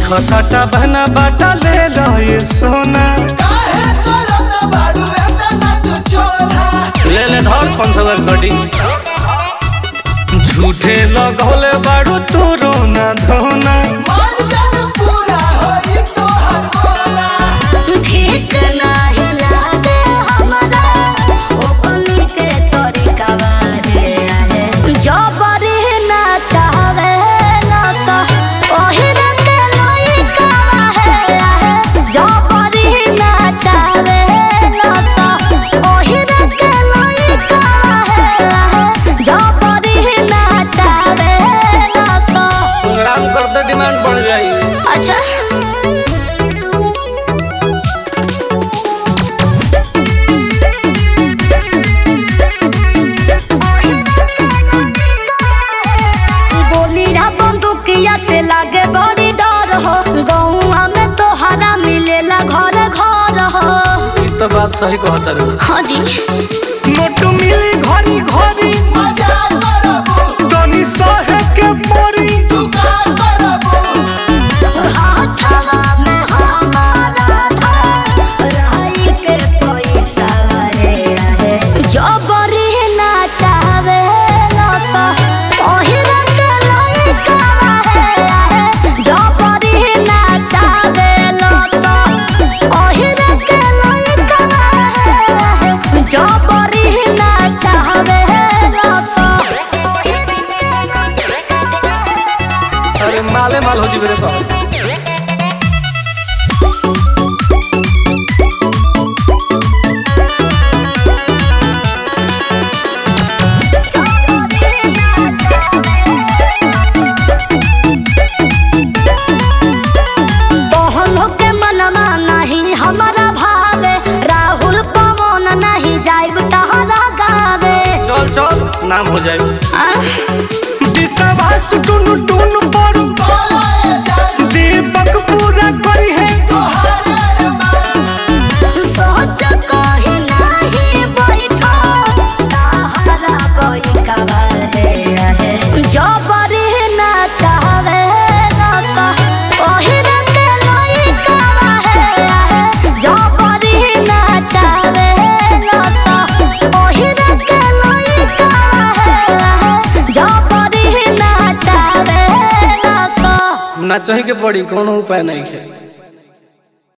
खसाटा बहना बाटा ले लो ये सोना काहे करत बाड़ू एतना तू चोला ले ले धर पाँच सौ कटी झूठे लगौले बाड़ू तू रोना धोना मन जन पूरा होई तोहर मोना ठीक नाही लागे हमरा ओपनी के तरीकावा रे आहे जबरी ना चाहवे ना सा ओही रंग लइकावा है आहे जबरी ना चाहवे ना सा ओही रंग लइकावा है आहे जबरी ना चाहवे ना सा काम कर दे डिमांड बढ़ जाई अच्छा बोली रा बंदूकिया से लागे बड़ी डर हो गौआ में तोहरा मिलेला घर घर हो ई तो बात सही कहता रे हाँ जी नोट मिली घरी घरी मजा करबू तनी सहे के परी तू का करबू हाथवा में हमारा था रही के पैसा रे रहे जबरी ना चाहवे ना सा ओही रंग लइकावा है आहे जबरी ना चाहवे ना सा ओही रंग लइकावा है आहे जबरी ना चाहवे ना सा अरे माले माल हो जी मेरे पास तोहनो के मनवा नहीं हमारा भावे राहुल पवन नहीं जाइब तहरा गावे चल चल नाम हो जाए आ? विश्वास टुनु टुनु पड़ू बोला ए जान दीपक पूरा करी है तोहर अरमान सोच कहीं नहीं बैठो तहरा कोई कबर है रहे जबरी ना चाहवे रसा ओही रंग लइकावा है रहे जबरी ना चाहवे रसा ओही रंग लइकावा है रहे जबरी ना चाहवे रसा ना चाहिए के पड़ी कोनो उपाय नहीं है